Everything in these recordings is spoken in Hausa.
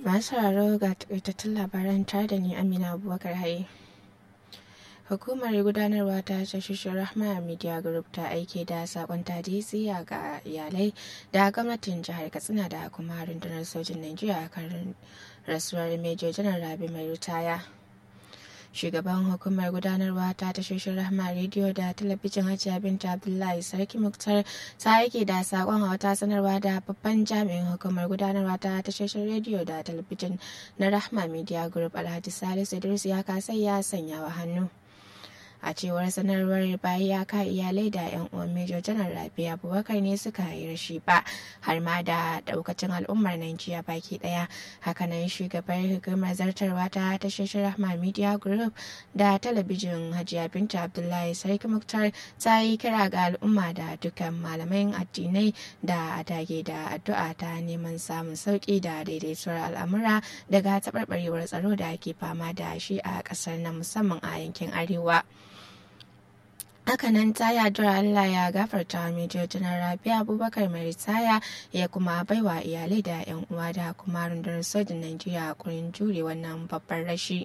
masu sauraro ga takaitattun labaran tare da ni amina abubakar haye hukumar gudanarwa ta tashoshin rahma media group ta aike da sakon tadisiya ga iyalai da gwamnatin jihar katsina da kuma rundunar sojin najeriya kan rasuwar major janar rabi mai ritaya shugaban hukumar gudanarwa ta tashoshin rahma rediyo da talabijin hajiya binta abdullahi sarki muktar ta yake da sakon a wata sanarwa da babban jami'in hukumar gudanarwa ta tashoshin rediyo da talabijin na rahma media group alhaji salisu idris ya kasa ya sanya wa hannu a cewar sanarwar bayan ya ka iyalai da yan uwan major janar rabi abubakar ne suka yi rashi ba har ma da daukacin al'ummar najeriya baki daya hakanan shugabar hukumar zartarwa ta tashoshin rahma media group da talabijin hajiya binta abdullahi sarki muktar ta yi kira ga al'umma da dukkan malaman addinai da dage da addu'a ta neman samun sauki da daidaituwar al'amura daga taɓarɓarewar tsaro da ake fama da shi a ƙasar na musamman a yankin arewa. hakanan ta yadura Allah ya gafarta Major Janar Rabi Abubakar mai ritaya ya kuma baiwa iyalai da 'yan uwa da kuma rundunar sojin Najeriya kurin jure wannan babban rashi.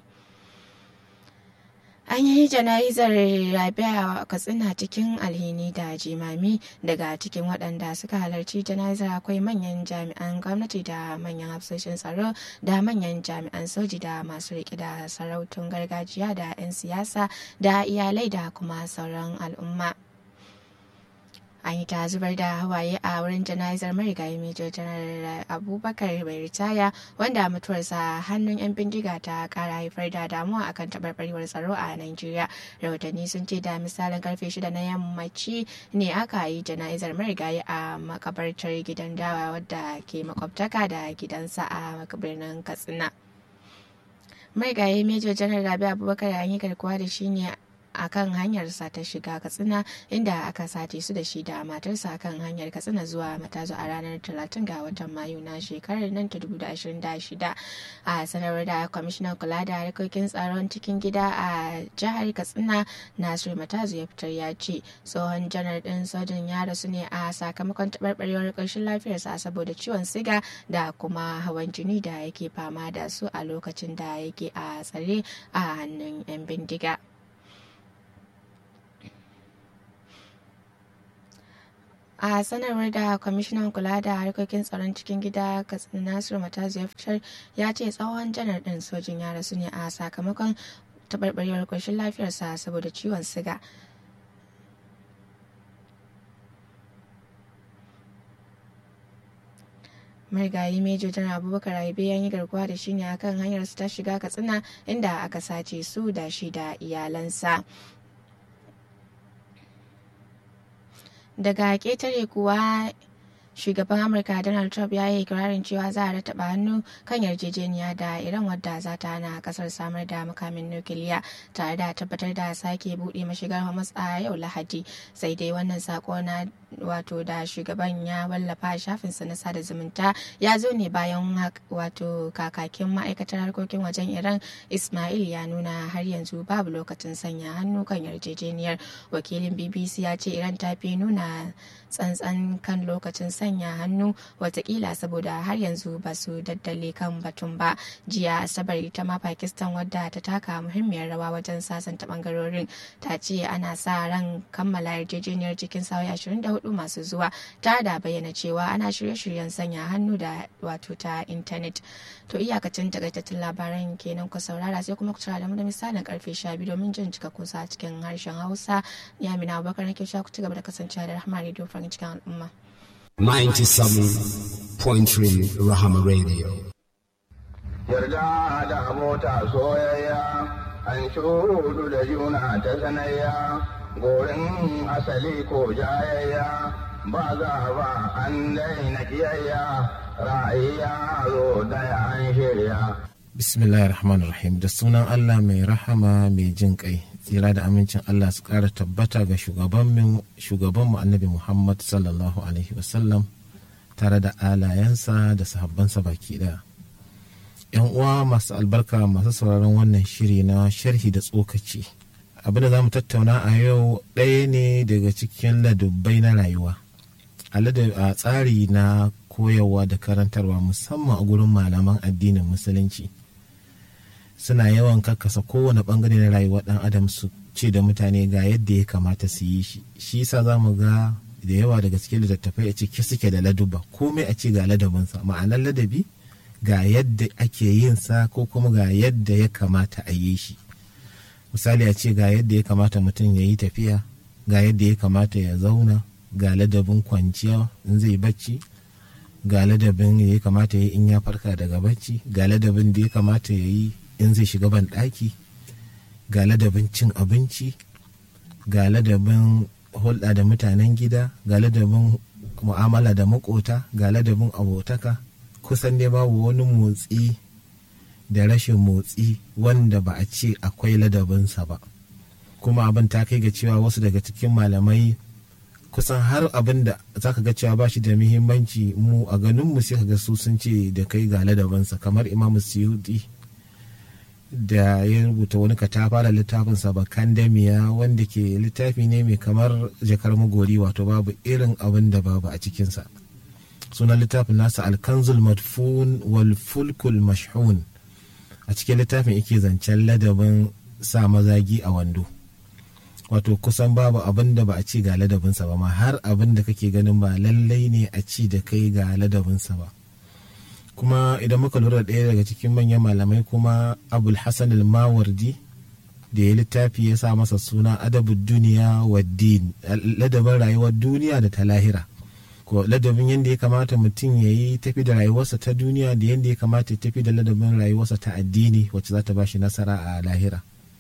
An yi jana'izar Rabia Katsina cikin alhini da jimami daga cikin waɗanda suka halarci jana'izar akwai manyan jami'an gwamnati da manyan hafsoshin tsaro da manyan jami'an soji da masu riƙe da sarautun gargajiya da 'yan siyasa da iyalai da kuma sauran al'umma. an yi ta zubar da hawaye a wurin jana'izar marigayi major janar abubakar bai ritaya wanda mutuwarsa hannun 'yan bindiga ta kara haifar da damuwa akan taɓarɓarewar tsaro a nigeria rahotanni sun ce da misalin karfe shida na yammaci ne aka yi jana'izar marigayi a makabartar gidan dawa wadda ke makwabtaka da gidansa a birnin katsina marigayi major janar rabi abubakar an yi garkuwa da shi ne a kan hanyarsa ta shiga katsina inda aka sace su da shi da matarsa kan hanyar katsina zuwa matazu a ranar 30 ga watan mayu na shekarar nan ta 2026 a sanarwar da kwamishinan kula da harkokin tsaron cikin gida a jihar katsina nasiru matazu ya fitar ya ce tsohon janar din sojin ya rasu ne a sakamakon taɓarɓarewar ƙarshen lafiyarsa saboda ciwon siga da kuma hawan jini da yake fama da su a lokacin da yake a tsare a hannun 'yan bindiga. a sanarwar da kwamishinan kula da harkokin tsaron cikin gida katsina nasiru matazu ya fitar ya ce tsawon janar din sojin ya rasu ne a sakamakon taɓarɓarewar ƙoshin lafiyarsa saboda ciwon siga marigayi mejo janar abubakar aibe ya yi garkuwa da shi ne akan hanyar su ta shiga katsina inda aka sace su da shi da iyalansa daga ketare kuwa shugaban amurka donald trump ya yi ikirarin cewa za a rataba hannu kan yarjejeniya da iran wadda za ta hana kasar samar da makamin nukiliya tare da tabbatar da sake buɗe mashigar hamas a yau lahadi sai dai wannan sako na wato da shugaban ya wallafa shafinsa na sada zumunta ya zo ne bayan wato kakakin ma'aikatar harkokin wajen iran ismail ya nuna har yanzu babu lokacin sanya hannu kan yarjejeniyar wakilin bbc ya ce iran ta fi nuna tsantsan kan lokacin sanya hannu watakila saboda har yanzu ba su daddale kan batun ba jiya asabar ita ma pakistan wadda ta taka muhimmiyar rawa wajen sasanta bangarorin ta ce ana sa ran kammala yarjejeniyar cikin sauyi 24 masu zuwa ta da bayyana cewa ana shirye-shiryen sanya hannu da wato ta intanet to iyakacin takaitattun labaran kenan ku saurara sai kuma ku tara da mu da misalin karfe 12 domin jin cika kusa cikin harshen hausa ni amina abubakar nake sha ku ci gaba da kasancewa da rahama radio farin cikin al'umma 97.3 Rahama Radio. Yarda da abota soyayya, an shudu da juna ta sanayya, gorin asali ko jayayya, ba za ba an daina kiyayya, ra'ayya zo daya an shirya. Bismillahir Rahmanir Rahim da sunan Allah mai rahama mai jin kai. tsira da amincin Allah su ƙara tabbata ga shugabanmu annabi Muhammad sallallahu Alaihi wasallam tare da alayensa da sahabbansa baki ɗaya. ‘Yan uwa masu albarka masu sauraron wannan shiri na sharhi da tsokaci. Abin da za mu tattauna a yau ɗaya ne daga cikin ladubbai na rayuwa. A tsari na koyarwa da karantarwa musamman a gurin malaman addinin musulunci suna yawan kakkasa kowane bangare na rayuwar dan adam su ce da mutane ga yadda ya kamata su yi shi shi yasa za mu ga da yawa daga cikin littattafai a ciki suke da laduba komai a ce ga ladabinsa ma'anar ladabi ga yadda ake yin sa ko kuma ga yadda ya kamata a yi shi misali a ce ga yadda ya kamata mutum ya yi tafiya ga yadda ya kamata ya zauna ga ladabin kwanciya in zai bacci ga ladabin da ya kamata ya yi in ya farka daga bacci ga ladabin da ya kamata ya yi in zai shiga ban ɗaki ga ladabin cin abinci ga ladabin hulɗa da mutanen gida ga ladabin mu'amala da makota ga ladabin abotaka kusan dai babu wani motsi da rashin motsi wanda ba a ce akwai ladabinsa ba kuma abin ta kai ga cewa wasu daga cikin malamai kusan har abin da za ka ga cewa ba shi da muhimmanci mu a ganinmu sai ka ga su sun ce da kai ga ladabinsa kamar imamu suyuti da ya rubuta wani katafara littafinsa bakan damiya wanda ke littafi ne mai kamar jakar magori wato babu irin abin da babu a cikinsa sunan littafin nasa alkanzul madfun wal fulkul mashhun a cikin littafin yake zancen ladabin sa mazagi a wando wato kusan babu abin da ba a ci ga ladabinsa ba ma har abin da kake ganin ba lallai ne a ci da kai ga ladabinsa ba kuma idan muka lura ɗaya daga cikin manyan malamai kuma abul hassan al-mawardi da ya littafi ya sa masa suna adabu duniya wa din ladabin rayuwar duniya da ta lahira ko ladabin yadda ya kamata mutum ya yi tafi da rayuwarsa ta duniya da yadda ya kamata ya tafi da ladabin rayuwarsa ta addini wacce za ta ba shi nasara a lahira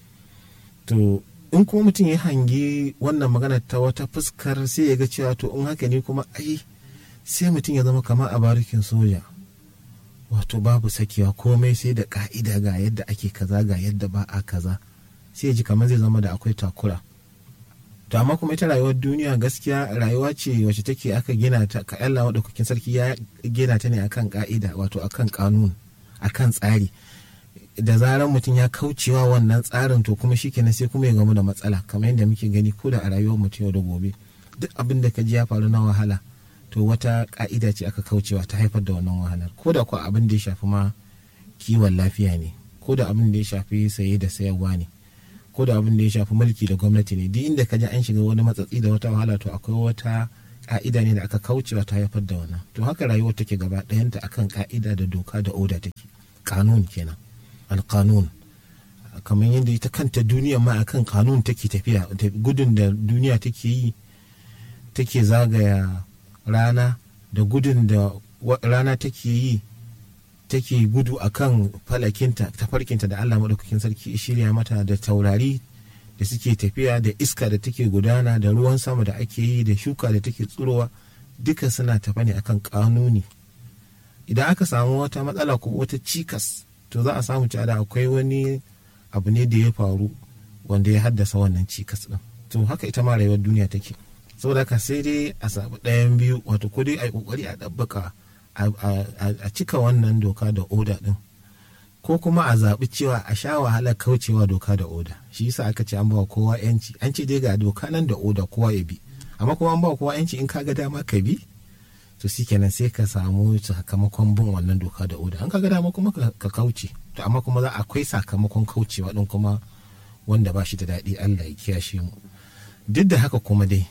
to in kuma mutum ya hangi wannan magana ta wata fuskar sai ya ga cewa to in haka ne kuma ai sai mutum ya zama kamar a barikin soja wato babu sakewa komai sai da ka'ida ga yadda ake kaza ga yadda ba a kaza sai ya ji kamar zai zama da akwai takura to amma kuma ita rayuwar duniya gaskiya rayuwa ce wacce take aka gina ta ka Allah madaukakin sarki ya gina ta ne akan ka'ida wato akan kanun akan tsari da zarar mutum ya kaucewa wannan tsarin to kuma shikenan sai kuma ya gamu da matsala kamar yadda muke gani ko da a rayuwar mutum yau da gobe duk abin da ka ji ya faru na wahala to wata ka'ida ce aka kaucewa ta haifar da wannan wahalar ko da kuwa abin da ya shafi ma kiwon lafiya ne ko da abin da ya shafi saye da sayarwa ne ko da abin da ya shafi mulki da gwamnati ne duk inda ka ji an shiga wani matsatsi da wata wahala to akwai wata ka'ida ne da aka kaucewa ta haifar da wannan to haka rayuwar take gaba ɗayanta akan ka'ida da doka da oda take kanun kenan alkanun kamar yadda ita kanta duniya ma akan kanun take tafiya gudun da duniya take yi take zagaya rana da gudun da rana take yi take gudu akan falakinta tafarkinta da Allah maɗaukakin sarki shirya mata da taurari da suke tafiya da iska da take gudana da ruwan sama da ake yi da shuka da take tsurowa duka suna tafa ne akan kanuni idan aka samu wata matsala ko wata cikas to za a samu cewa da akwai wani abu ne da ya faru wanda ya haddasa wannan cikas din to haka ita ma rayuwar duniya take saboda haka sai dai a samu ɗayan biyu wato ko dai a yi kokari a ɗabbaka a cika wannan doka da oda din ko kuma a zaɓi cewa a sha wahalar kaucewa doka da oda shi yasa aka ce an ba kowa yanci an ce dai ga doka nan da oda kowa ya bi amma kuma an ba kowa yanci in ka ga dama ka bi to kenan sai ka samu sakamakon bin wannan doka da oda an ka ga dama kuma ka kauce to amma kuma za akwai sakamakon kaucewa din kuma wanda ba shi da daɗi Allah ya kiyashe mu duk da haka kuma dai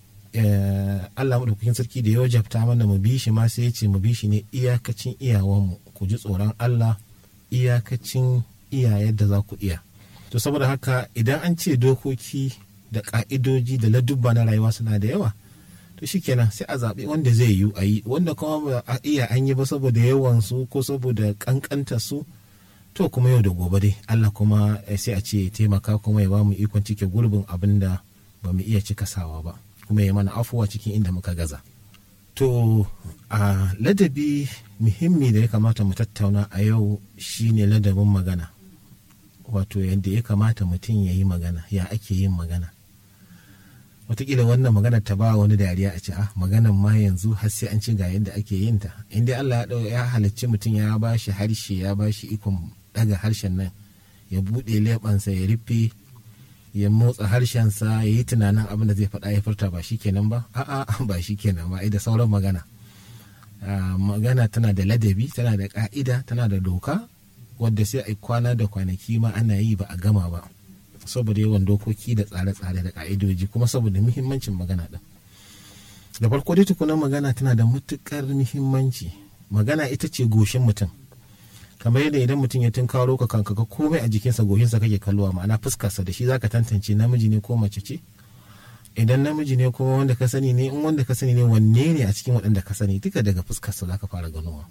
Allah maɗaukakin sarki da ya wajabta mana mu bi shi ma sai ya ce mu bi shi ne iyakacin iyawanmu ku ji tsoron Allah iyakacin iya yadda za ku iya to saboda haka idan an ce dokoki da ka'idoji da ladubba na rayuwa suna da yawa to shikenan sai a zaɓi wanda zai yi a yi wanda kuma ba a iya an yi ba saboda yawan su ko saboda kankanta su to kuma yau da gobe dai Allah kuma sai a ce taimaka kuma ya ba mu ikon cike gurbin abin da ba mu iya cika sawa ba kuma ya mana afuwa cikin inda muka gaza to a ladabi muhimmi da ya kamata mu tattauna a yau shine ladabin magana wato yadda ya kamata mutum ya yi magana ya ake yin magana watakila wannan magana ta ba wani dariya a ce ah maganan ma yanzu har sai an ci ga yadda ake yin ta inda Allah ya ya halicci mutum ya ba shi harshe ya ba shi ikon daga harshen nan ya buɗe leɓansa ya rufe ya motsa harshensa ya yi tunanin abin da zai faɗa ya furta ba shi kenan ba a'a ba shi kenan ba da sauran magana magana tana da ladabi tana da ka'ida tana da doka wadda sai a kwana da kwanaki ma ana yi ba a gama ba saboda yawan dokoki da tsare-tsare da ka'idoji kuma saboda muhimmancin magana ɗin da farko dai tukunan magana tana da matukar muhimmanci magana ita ce goshin mutum kamar yadda idan mutum ya tunkaro ka kanka ga komai a jikinsa goshinsa kake kalluwa ma'ana fuskarsa da shi zaka tantance namiji ne ko mace ce idan namiji ne kuma wanda ka sani ne in wanda ka sani ne wanne ne a cikin waɗanda ka sani duka daga fuskarsa zaka fara ganowa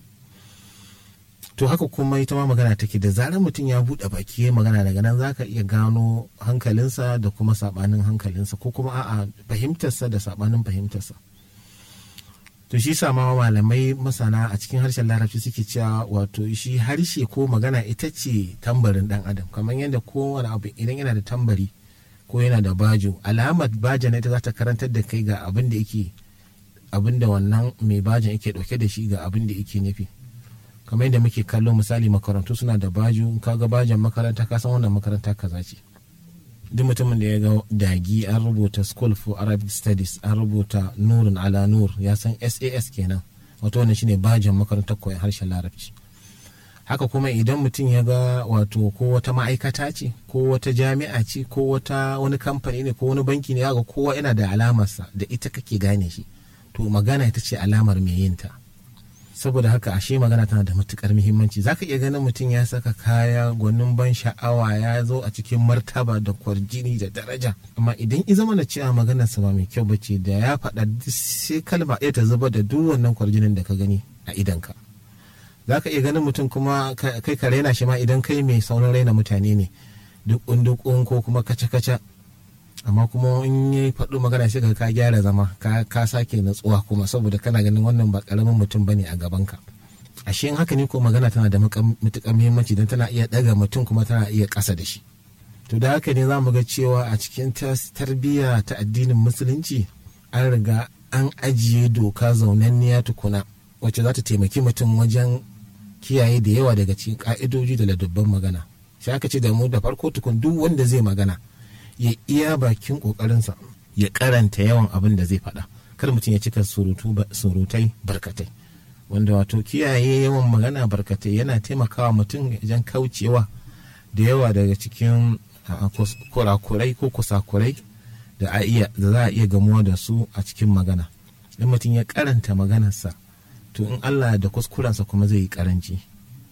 to haka kuma ita ma magana take da zarar mutum ya buɗe baki ya magana daga nan zaka iya gano hankalinsa da kuma sabanin hankalinsa ko kuma a'a fahimtarsa da sabanin fahimtarsa to shi sama malamai masana a cikin harshen larabci suke cewa wato shi harshe ko magana ita ce tambarin dan adam kamar yadda kowane abu idan yana da tambari ko yana da bajo alamar bajan ita za ta karantar da kai ga abin da yake abin da wannan mai bajan yake dauke da shi ga abin da yake nufi kamar yadda muke kallo misali makarantu suna da bajo in ka ga bajan makaranta ka san wannan makaranta kaza ce duk mutumin da ya ga dagi an rubuta school for arabic studies an rubuta nurun ala nur ya san sas kenan wato wannan shine bajin makarantar koyon harshen larabci haka kuma idan mutum ya ga wato ko wata ma'aikata ce ko wata jami'a ce ko wata wani kamfani ne ko wani banki ne ga kowa yana da alamarsa da ita kake gane shi to magana ita ce alamar mai yinta saboda haka ashe magana tana da matukar muhimmanci zaka iya ganin mutum ya saka kaya gwanin ban sha'awa ya zo a cikin martaba da kwarjini da daraja amma idan i zama na cewa maganarsa ba mai kyau bace da ya faɗa sai kalma ɗaya ta zuba da duk wannan kwarjinin da ka gani a idanka zaka iya ganin mutum kuma kai ka raina shi ma idan kai mai saurin raina mutane ne duk dukun ko kuma kaca-kaca amma kuma in yi faɗo magana sai ka gyara zama ka sake natsuwa kuma saboda kana ganin wannan ba karamin mutum bane a gabanka ashe in haka ne ko magana tana da matuƙar muhimmanci don tana iya ɗaga mutum kuma tana iya ƙasa da shi to da haka ne za mu ga cewa a cikin tarbiyya ta addinin musulunci an riga an ajiye doka zaunanniya tukuna wacce za ta taimaki mutum wajen kiyaye da yawa daga cikin ka'idoji da ladubban magana sai aka ce da mu da farko tukun duk wanda zai magana ya iya bakin kokarinsa ya karanta yawan abin da zai faɗa kar mutum ya cika surutai barkatai wanda wato kiyaye yawan magana barkatai yana taimakawa mutum wajen kaucewa da yawa daga cikin kurakurai ko kusakurai da za a iya gamuwa da su a cikin magana in mutum ya karanta maganarsa to in allah da kuskurensa kuma zai yi karanci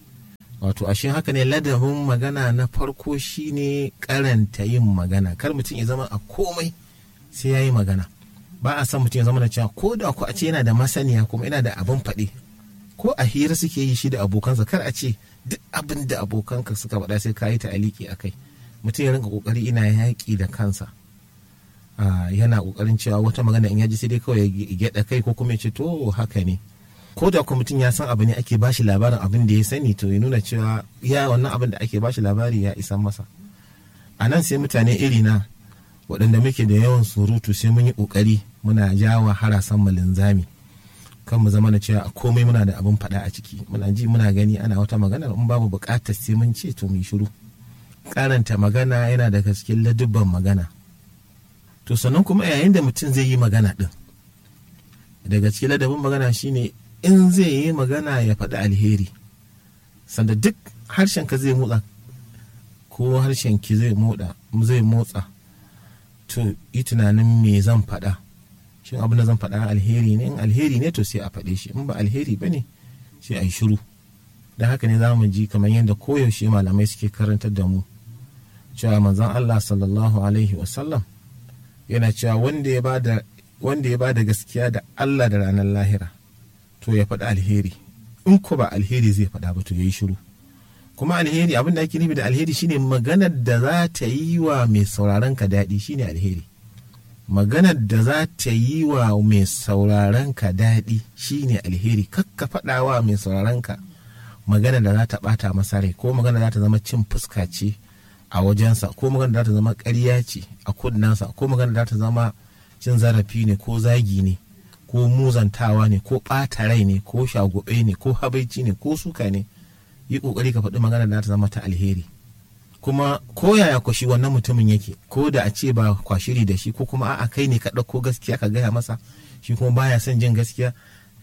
wato ashe haka ne ladabin magana na farko shine karanta yin magana kar mutum ya zama a komai sai ya yi magana ba a san mutum ya zama da cewa ko da ku a ce yana da masaniya kuma yana da abin faɗi ko a hira suke yi shi da abokansa kar a ce duk abin da abokanka suka faɗa sai ka yi ta aliki a kai mutum ya rinka kokari ina yaƙi da kansa yana kokarin cewa wata magana in ya ji sai dai kawai ya gyaɗa kai ko kuma ya ce to haka ne ko da kuma mutum ya san abu ne ake bashi labarin abin da ya sani to ya nuna cewa ya wannan abin da ake bashi labari ya isa masa a nan sai mutane iri na waɗanda muke da yawan surutu sai mun yi ƙoƙari muna jawa harasan mu linzami kan mu zama na cewa komai muna da abin faɗa a ciki muna ji muna gani ana wata magana in babu buƙatar sai mun ce to mu shiru karanta magana yana daga cikin ladubban magana to sannan kuma yayin da mutum zai yi magana ɗin daga cikin ladabin magana shine in zai yi magana ya faɗi alheri sanda duk harshen ka zai motsa ko harshen ki zai motsa zai motsa to yi tunanin me zan faɗa shin abin da zan faɗa alheri ne in alheri ne to sai a faɗe shi in ba alheri ba ne sai a yi shiru da haka ne za mu ji kamar yadda koyaushe malamai suke karantar da mu cewa manzon Allah sallallahu alaihi wasallam yana cewa wanda ya bada wanda ya bada gaskiya da Allah da ranar lahira to ya faɗi alheri in ko ba alheri zai faɗa ba to ya yi shiru kuma alheri abin da ake nufi da alheri shine maganar da za ta yi wa mai sauraron ka daɗi shine alheri maganar da za ta yi wa mai sauraron ka daɗi shine alheri kakka faɗa wa mai sauraron ka maganar da za ta ɓata masa rai ko maganar za ta zama cin fuska ce a wajensa ko maganar da za ta zama ƙarya ce a kunnensa ko maganar da za ta zama cin zarafi ne ko zagi ne ko muzantawa ne ko ɓata rai ne ko shagube ne ko habaici ne ko suka ne yi ƙoƙari ka faɗi magana da ta zama ta alheri kuma ko yaya kwashi wannan mutumin yake ko da a ce ba kwashiri da shi ko kuma a'a kai ne ka ɗauko gaskiya ka gaya masa shi kuma baya son jin gaskiya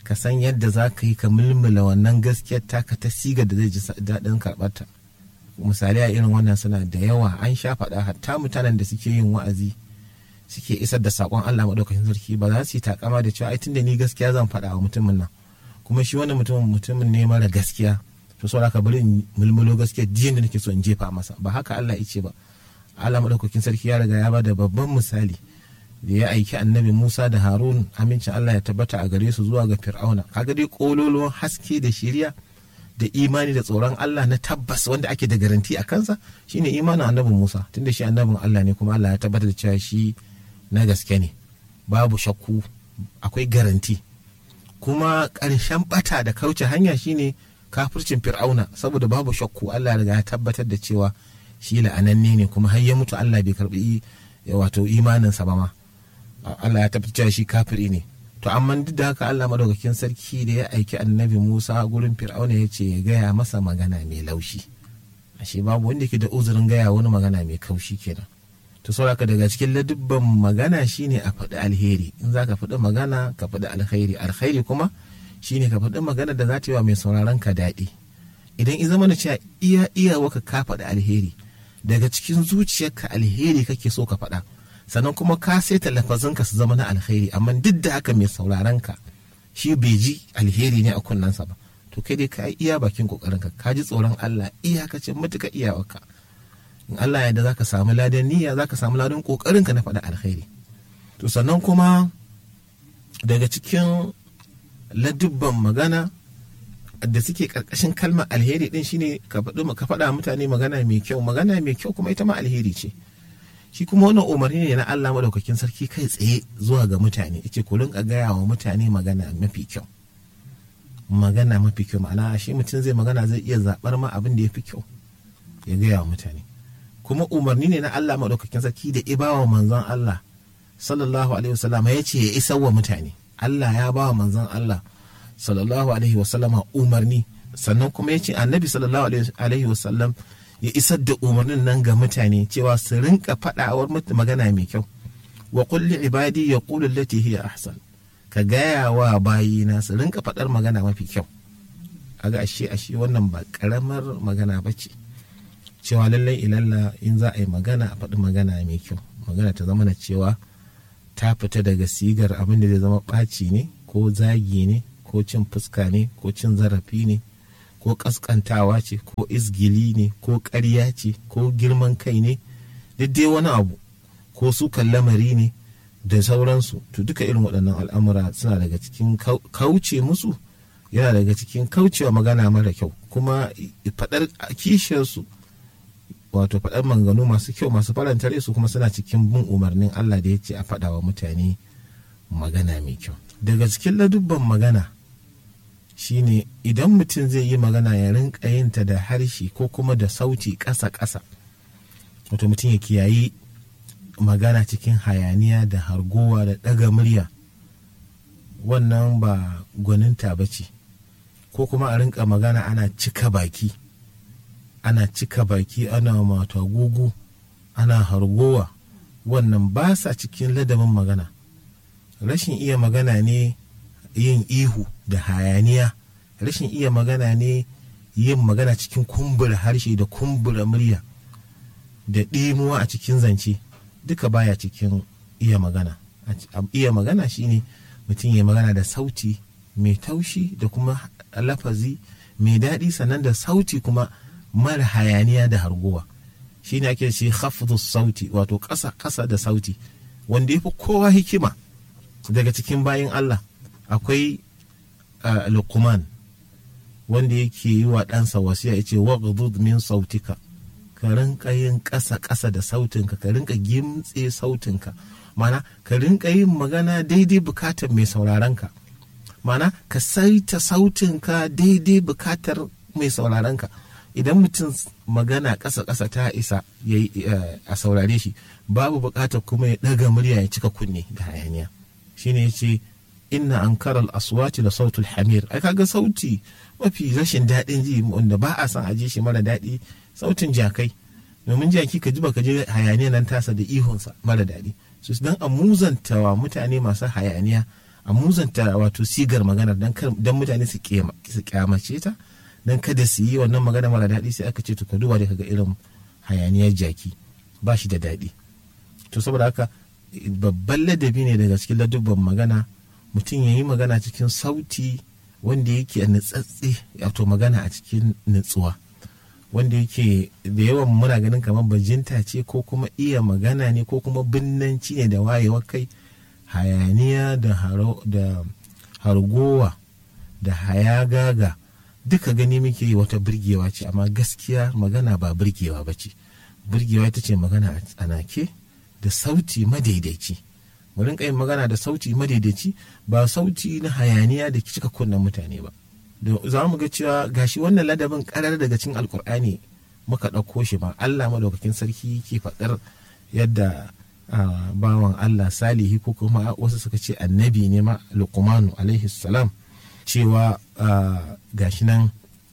ka san yadda za ka yi ka mulmula wannan gaskiyar taka ta siga da zai ji daɗin karɓarta misali a irin wannan suna da yawa an sha faɗa hatta mutanen da suke yin wa'azi suke isar da saƙon Allah maɗaukakin sarki ba za su yi takama da cewa ai tunda ni gaskiya zan faɗa wa mutumin nan kuma shi wannan mutumin mutumin ne mara gaskiya to saboda ka bari in mulmulo gaskiya jiyan da nake so in jefa masa ba haka Allah ya ce ba Allah maɗaukakin sarki ya riga ya ba da babban misali da ya aiki annabi Musa da Harun amincin Allah ya tabbata a gare su zuwa ga Fir'auna kaga dai kololuwan haske da shiriya da imani da tsoron Allah na tabbas wanda ake da garanti a kansa shine imanin annabi Musa tunda shi annabin Allah ne kuma Allah ya tabbatar da cewa shi na gaske ne babu shakku akwai garanti kuma ƙarshen bata da kauce hanya shine kafircin Fir'auna saboda babu shakku Allah ya riga ya tabbatar da cewa shi la'ananne ne kuma har ya mutu Allah bai karbi wato imaninsa ba ma Allah ya tabbatar shi kafiri ne to amma duk da haka Allah madaukakin sarki da ya aiki annabi Musa gurin Fir'auna ya ce ya gaya masa magana mai laushi ashe babu wanda ke da uzurin gaya wani magana mai kaushi kenan to sauraka daga cikin ladubban magana shine a faɗi alheri in za ka faɗi magana ka faɗi alkhairi alkhairi kuma shine ka faɗi magana da za ta yi wa mai sauraron ka daɗi idan in zama da cewa iya iya waka ka faɗi alheri daga cikin zuciyarka alheri kake so ka faɗa sannan kuma ka saita lafazanka su zama na alheri amma duk da haka mai sauraron ka shi bai ji alheri ne a kunnensa ba to kai dai ka iya bakin kokarin ka ka ji tsoron Allah iyakacin matuka iyawarka in Allah ya da zaka samu ladan niyya zaka samu ladan kokarin ka na faɗa alheri to sannan kuma daga cikin ladubban magana da suke karkashin kalmar alheri din shine ka faɗi ka faɗa mutane magana mai kyau magana mai kyau kuma ita ma alheri ce shi kuma wannan umarni ne na Allah madaukakin sarki kai tsaye zuwa ga mutane yace ku rinka gaya wa mutane magana mafi kyau magana mafi kyau ma'ana shi mutum zai magana zai iya zaɓar ma abin da ya fi kyau ya gaya wa mutane kuma umarni ne na Allah madaukakin sarki da ibawa manzon Allah sallallahu alaihi wasallam ya ce ya isar wa mutane Allah ya ba wa manzon Allah sallallahu alaihi wasallama umarni sannan kuma ya ce annabi sallallahu alaihi wasallam ya isar da umarnin nan ga mutane cewa su rinka faɗawar magana mai kyau wa kulli ibadi ya qulu allati hiya ahsan ka gaya wa bayina su rinka faɗar magana mafi kyau aga ashe ashe wannan ba karamar magana ba ce cewa lallai ilalla in za a yi magana a faɗi magana mai kyau magana ta zama na cewa ta fita daga sigar abin da zai zama ɓaci ne ko zagi ne ko cin fuska ne ko cin zarafi ne ko ƙasƙantawa ce ko izgili ne ko ƙarya ce ko girman kai ne duk dai wani abu ko sukan lamari ne da sauransu to duka irin waɗannan al'amura suna daga cikin kauce musu yana daga cikin kaucewa magana mara kyau kuma faɗar kishiyarsu wato faɗar manganu masu kyau masu faranta su kuma suna cikin bin umarnin Allah da ya ce a faɗa wa mutane magana mai kyau daga cikin ladubban magana shine idan mutum zai yi magana ya rinka yinta da harshe ko kuma da sauti ƙasa-ƙasa wato mutum ya kiyayi magana cikin hayaniya da hargowa da ɗaga murya wannan ba gwaninta ba ce ko kuma a rinka magana ana cika baki ana cika baki ana mata gugu ana hargowa wannan ba sa cikin ladabin magana rashin iya magana ne yin ihu da hayaniya rashin iya magana ne yin magana cikin kumbura harshe da kumbura murya da ɗimuwa a cikin zance duka baya cikin iya magana iya magana shine mutum ya magana da sauti mai taushi da kuma lafazi mai daɗi sannan da sauti kuma mara hayaniya da harguwa shine ake ce hafzu sauti wato ƙasa ƙasa da sauti wanda ya fi kowa hikima daga cikin bayan Allah akwai uh, luqman wanda yake yi wa ɗansa wasiya ya ce waghdud min sautika ka rinka yin ƙasa ƙasa da sautinka ka rinka gimtse sautinka mana ka rinka yin magana daidai bukatar mai sauraronka mana ka saita sautinka daidai bukatar mai sauraronka idan mutum magana ƙasa ƙasa ta isa a saurare shi babu bukatar kuma ya ɗaga murya ya cika kunne da hayaniya shine ya ce inna ankara aswati da sautul hamir ai kaga sauti mafi rashin daɗin ji wanda ba a son a ji shi mara daɗi sautin jakai domin jaki ka ji baka je hayaniya nan tasa da ihunsa mara daɗi su dan a muzantawa mutane masu hayaniya a muzanta wato sigar magana don mutane su kyamace ta don kada su yi wannan magana mara daɗi sai aka ce to ka duba da kaga irin hayaniyar jaki ba shi da daɗi to saboda haka babban ladabi ne daga cikin ladubban magana mutum ya yi magana cikin sauti wanda yake a nutsatse wato magana a cikin nutsuwa wanda yake da yawan muna ganin kamar bajinta ce ko kuma iya magana ne ko kuma binnanci ne da wayewar kai hayaniya da hargowa da hayagaga duka gani muke wata birgewa ce amma gaskiya magana ba birgewa ba ce birgewa ita ce magana a tsanake da sauti madaidaici mu rinka yin magana da sauti madaidaici ba sauti na hayaniya da cika kunnen mutane ba za mu ga cewa gashi wannan ladabin karar daga cikin alkur'ani muka ɗauko shi ma allah madaukakin sarki ke faɗar yadda bawan allah salihi ko kuma wasu suka ce annabi ne ma luqmanu alaihi salam cewa gashi nan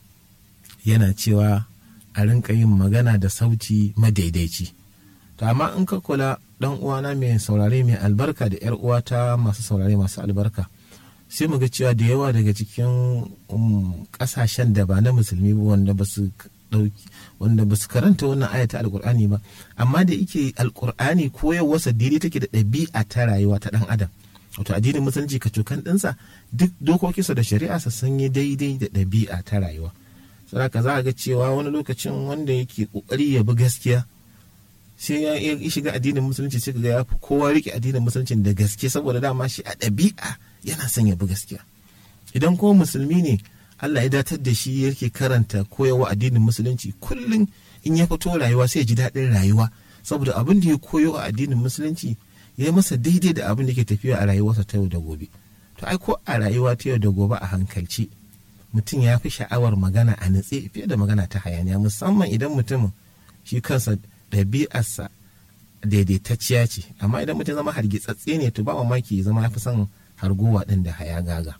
yana cewa a rinka yin magana da sauti madaidaici to amma in ka kula dan uwana mai saurare mai albarka da yar uwata masu saurare masu albarka sai mu ga cewa da yawa daga cikin kasashen da ba na musulmi ba wanda ba su dauki wanda ba su karanta wannan ayata alkur'ani ba amma da yake alkur'ani koyarwarsa daidai take da ɗabi'a ta rayuwa ta ɗan adam wato addinin musulunci ka cokan ɗinsa duk dokokinsa da shari'a sa sun yi daidai da ɗabi'a ta rayuwa saboda za a ga cewa wani lokacin wanda yake ƙoƙari ya bi gaskiya sai ya shiga addinin musulunci sai ga ya fi kowa rike addinin musulunci da gaske saboda dama shi a ɗabi'a yana son ya bi gaskiya idan kuma musulmi ne Allah ya datar da shi yake karanta koyawa addinin musulunci kullum in ya fito rayuwa sai ya ji daɗin rayuwa saboda abin da ya koyo a addinin musulunci ya yi masa daidai da abin da ke tafiya a rayuwarsa ta yau da gobe to ai ko a rayuwa ta yau da gobe a hankalci mutum ya fi sha'awar magana a natse fiye da magana ta hayaniya musamman idan mutumin shi kansa ɗabi'arsa daidaitacciya ce amma idan mutum zama hargitsatse ne to ba mamaki ya zama ya fi son hargowa ɗin da haya gaga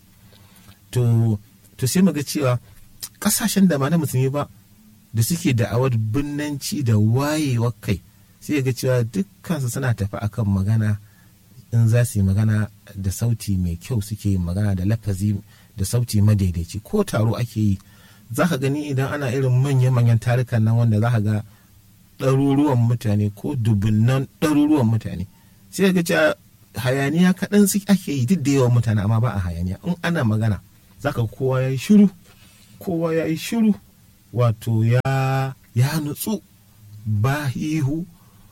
to to sai muga cewa ƙasashen da ma na musulmi ba da suke da'awar binnanci da wayewar kai sai ga cewa dukkansu suna tafi akan magana in za su yi magana da sauti mai kyau suke yin magana da lafazi da sauti madaidaici ko taro ake yi za ka gani idan ana irin manya-manyan tarukan nan wanda za ka ga ɗaruruwan mutane ko dubunnan ɗaruruwan mutane sai ga cewa hayaniya kaɗan su ake yi duk da yawan mutane amma ba a hayaniya in ana magana za ka kowa ya yi shiru kowa ya yi shiru wato ya ya nutsu ba ihu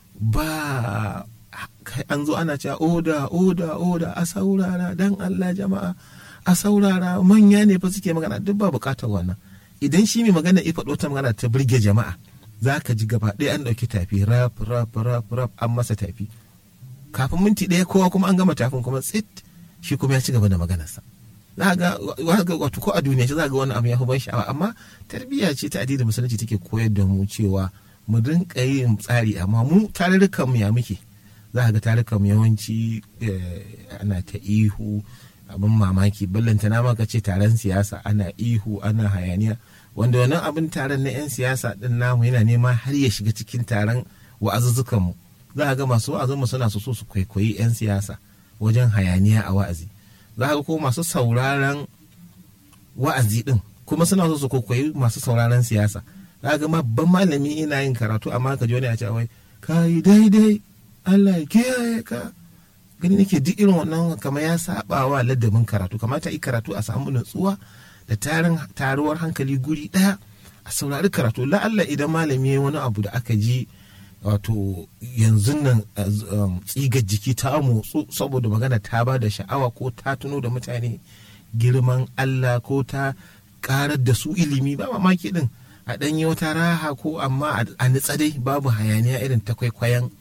ba an zo ana cewa oda oda oda a saurara dan Allah jama'a a saurara manya ne fa suke magana duk ba bukatar wannan idan shi mai magana ya faɗo ta magana ta burge jama'a za ka ji gaba ɗaya an ɗauki tafi rap rap rap rap an masa tafi kafin minti ɗaya kowa kuma an gama tafin kuma tsit shi kuma ya ci gaba da maganarsa za ga wato ko a duniya za ga wani abu ya fi ban sha'awa amma tarbiyya ce ta addinin musulunci take koyar da mu cewa mu rinka yin tsari amma mu tarurrukan mu ya muke za ga tarurrukan mu yawanci ana ta ihu abin mamaki ballanta na maka ce taron siyasa ana ihu ana hayaniya wanda wannan abin taron na 'yan siyasa din namu yana nema har ya shiga cikin taron wa'azuzzukan mu za ga masu wa'azin mu suna so su kwaikwayi 'yan siyasa wajen hayaniya a wa'azi za ga ko masu sauraron wa'azi din kuma suna so su kwaikwayi masu sauraron siyasa za ga babban malami ina yin karatu amma ka ji wani a ce wai ka yi daidai Allah ya kiyaye ka gani nake duk irin wannan kamar ya saba wa ladabin karatu kamata yi karatu a samu nutsuwa da tarin taruwar hankali guri daya a saurari karatu la'alla idan malami ya wani abu da aka ji wato yanzu nan tsigar jiki ta motsu saboda magana ta ba da sha'awa ko ta tuno da mutane girman Allah ko ta karar da su ilimi ba mamaki din a ɗanyi wata raha ko amma a nitsa dai babu hayaniya irin ta kwaikwayon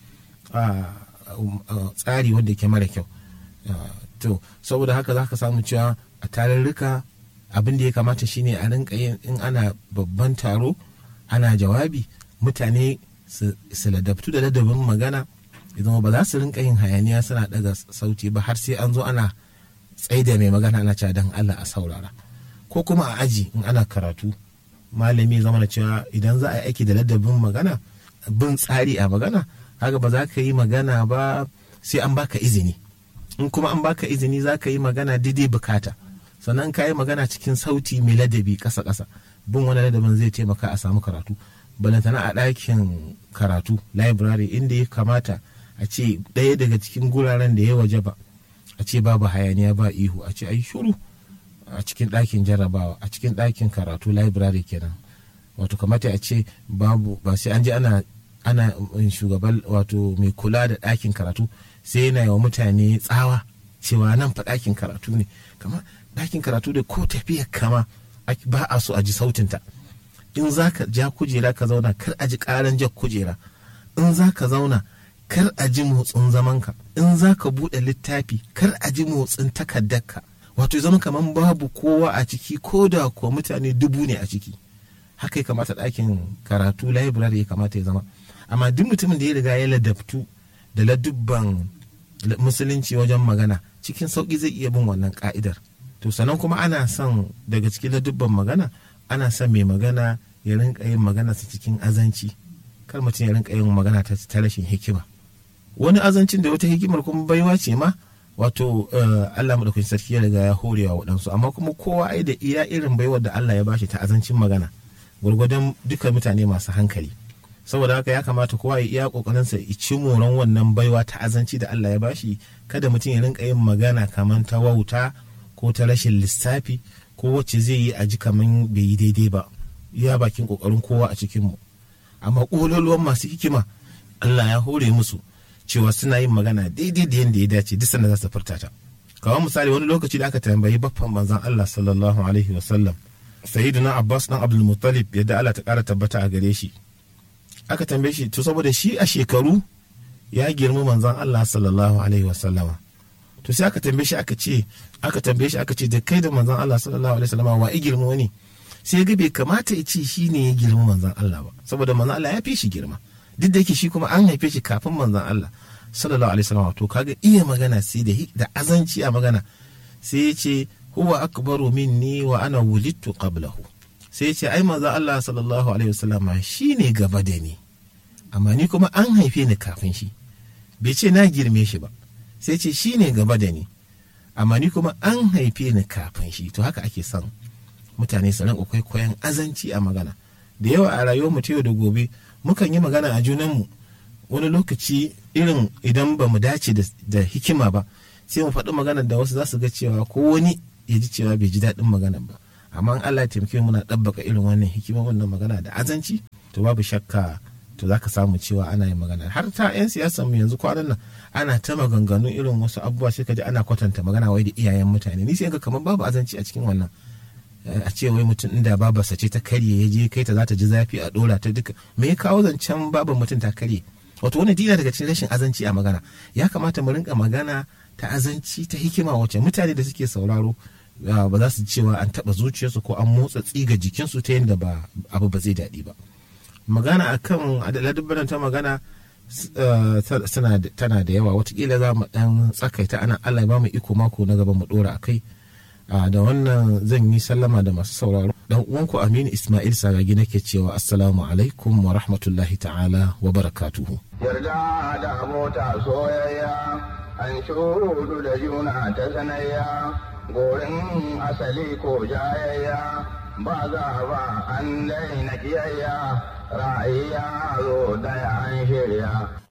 tsari wanda ke mara kyau to saboda haka za ka samu cewa a tarurruka abin da ya kamata shine a rinka yin in ana babban taro ana jawabi mutane su ladabtu da ladabin magana idan ba za su rinka yin hayaniya suna daga sauti ba har sai an zo ana tsaida mai magana ana cewa don Allah a saurara ko kuma a aji in ana karatu malami zama da cewa idan za a yi aiki da ladabin magana bin tsari a magana haka ba za ka yi magana ba sai an baka izini in kuma an baka izini za ka yi magana daidai bukata sannan ka yi magana cikin sauti mai ladabi ƙasa ƙasa bin wani ladabin zai taimaka a samu karatu balantana a ɗakin karatu library inda ya kamata a ce ɗaya daga cikin guraren da ya waje ba a ce babu hayaniya ba ihu a ce ai shuru a cikin ɗakin jarrabawa a cikin ɗakin karatu library kenan wato kamata a ce babu ba sai an je ana ana shugaban wato mai kula da ɗakin karatu sai yana yawa mutane tsawa cewa nan fa ɗakin karatu ne kama ɗakin karatu da ko tafiya kama ba a so a ji sautinta in za ka ja kujera ka zauna kar a ji ƙaran jan kujera in za ka zauna kar a ji motsin zamanka in za ka buɗe littafi kar a ji motsin takardarka wato zama kamar babu kowa a ciki ko da kuwa mutane dubu ne a ciki haka ya kamata ɗakin karatu library ya kamata ya zama amma duk mutumin da ya riga ya ladabtu da ladubban musulunci wajen magana cikin sauƙi zai iya bin wannan ka'idar to sannan kuma ana son daga cikin ladubban magana ana son mai magana ya rinka yin magana sa cikin azanci kar mutum ya rinka yin magana ta rashin hikima wani azancin da wata hikimar kuma baiwa ce ma wato Allah madaukakin sarki ya riga ya horewa waɗansu amma kuma kowa ai da iya irin baiwar da Allah ya bashi ta azancin magana gwargwadon duka mutane masu hankali saboda haka ya kamata kowa ya iya kokarin sa ya ci moran wannan baiwa ta azanci da Allah ya bashi kada mutum ya rinka yin magana kamar ta wauta ko ta rashin lissafi ko wacce zai yi a ji kamar bai yi daidai ba ya bakin kokarin kowa a cikin mu amma kololuwan masu hikima Allah ya hore musu cewa suna yin magana daidai da yadda ya dace duk sanda za su furta ta kamar misali wani lokaci da aka tambayi baffan manzon Allah sallallahu alaihi wa sallam sayyidina Abbas dan Abdul Muttalib yadda Allah ta kara tabbata a gare shi aka tambaye shi to saboda shi a shekaru ya girma manzon Allah sallallahu alaihi wa sallama to sai aka tambaye shi aka ce aka tambaye shi aka ce da kai da manzon Allah sallallahu alaihi wa sallama wa girma wani sai ga bai kamata ya ce shi ne ya girma manzon Allah ba saboda manzon Allah ya fi shi girma duk da yake shi kuma an haife shi kafin manzon Allah sallallahu alaihi wasallam to kaga iya magana sai da da azanci a magana sai ya ce huwa akbaru minni wa ana wulidtu qablahu sai ya ce ai manzon Allah sallallahu alaihi wasallam shine gaba da ni amma ni kuma an haife ni kafin shi bai ce na girme shi ba sai ce shine gaba da ni amma ni kuma an haife ni kafin shi to haka ake son mutane su rinka kwaikwayon azanci a magana da yawa a rayuwar mu ta yau da gobe mukan yi magana a junanmu wani lokaci irin idan ba mu dace da hikima ba sai mu faɗi maganar da wasu za su ga cewa ko wani ya ji cewa bai ji daɗin maganar ba amma in Allah ya taimake muna ɗabbaka irin wannan hikima wannan magana da azanci to babu shakka to za ka samu cewa ana yin magana har ta 'yan siyasa mu yanzu kwanan nan ana ta maganganu irin wasu abubuwa sai ka ji ana kwatanta magana wai da iyayen mutane ni sai ga kamar babu azanci a cikin wannan a ce wai mutum inda babarsa ce ta karye ya je kai ta za ta ji zafi a dora ta duka me ya kawo zancen babar mutum ta karye wato wani dina daga cikin rashin azanci a magana ya kamata mu rinka magana ta azanci ta hikima wacce mutane da suke sauraro ba za su cewa an taba zuciyarsu ko an motsa tsiga jikinsu ta yadda ba abu ba zai daɗi ba magana akan ladabbaran ta magana tana da yawa watakila za mu dan tsakaita ana allah ba mu iko mako na gaba mu dora a kai da wannan zan yi sallama da masu sauraro dan uwanku aminu ismail sagagi nake cewa assalamu alaikum wa rahmatullahi ta'ala wa barakatuhu yarda da abota soyayya an shudu da juna ta sanayya gorin asali ko jayayya ba za ba an daina kiyayya ra'ayi ya zo daya an shirya